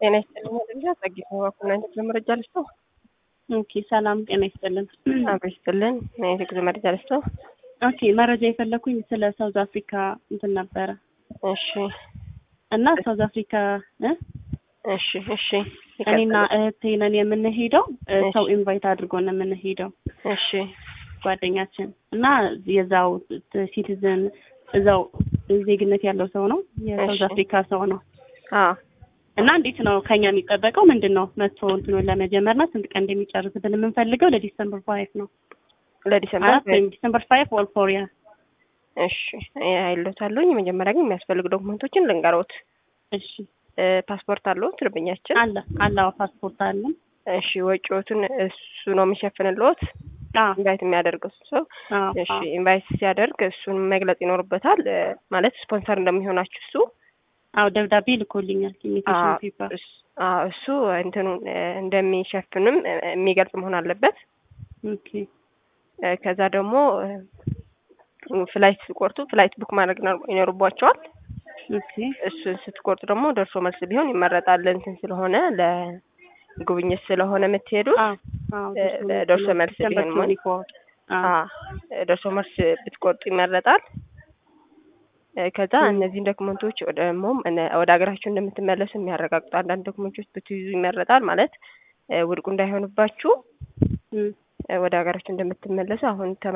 ጤና ይስጥልኝ ልጃ ጸጊት በኩል አይነት ለመረጃ ልስጠው። ኦኬ ሰላም ጤና ይስጥልን። አብሮ ይስጥልን የግዝ መረጃ ልስጠው። ኦኬ መረጃ የፈለኩኝ ስለ ሳውዝ አፍሪካ እንትን ነበረ እሺ እና ሳውዝ አፍሪካ እ እሺ እሺ እኔና እህቴ ነን የምንሄደው እ እሺ። ሰው ኢንቫይት አድርጎ ነው የምንሄደው እሺ ጓደኛችን እና የዛው ሲቲዝን እዛው ዜግነት ያለው ሰው ነው የሳውዝ እሺ። አፍሪካ ሰው ነው አዎ እና እንዴት ነው ከኛ የሚጠበቀው ምንድን ነው መጥቶ እንትኑን ለመጀመር ነው ስንት ቀን እንደሚጨርስብን የምንፈልገው ለዲሰምበር ፋይቭ ነው ለዲሰምበር አራት ወይም ዲሰምበር ፋይቭ ኦል ፎር ያ እሺ አይሎታለሁኝ መጀመሪያ ግን የሚያስፈልጉ ዶክመንቶችን ልንገሮት እሺ እ ፓስፖርት አለዎት ደንበኛችን አለ አለ ፓስፖርት አለን እሺ ወጪዎቱን እሱ ነው የሚሸፍንልዎት አዎ ኢንቫይት የሚያደርገው ሰው አዎ እሺ ኢንቫይት ሲያደርግ እሱን መግለጽ ይኖርበታል እ ማለት ስፖንሰር እንደሚሆናችሁ እሱ አዎ ደብዳቤ ልኮልኛል ኢሚቴሽን አዎ፣ ፔፐር እስ- አዎ፣ እሱ እንትኑን እ እንደሚሸፍንም እ የሚገልጽ መሆን አለበት ኦኬ እ ከዛ ደግሞ እ ፍላይት ሲቆርጡ ፍላይት ቡክ ማድረግ ይኖር- ይኖርባቸዋል ኦኬ እሱን ስትቆርጡ ደግሞ ደርሶ መልስ ቢሆን ይመረጣል እንትን ስለሆነ ለጉብኝት ስለሆነ የምትሄዱት አዎ አዎ እ ደርሶ መልስ ቢሆን ሞ- አዎ አ ደርሶ መልስ ብትቆርጡ ይመረጣል። እ ከዛ እነዚህን ዶክመንቶች ወደ ደግሞ እነ- ወደ ሀገራችሁ እንደምትመለሱ የሚያረጋግጡ አንዳንድ ዶክመንቶች ብትይዙ ይመረጣል። ማለት እ ውድቁ እንዳይሆንባችሁ እም እ ወደ ሀገራችሁ እንደምትመለሱ አሁን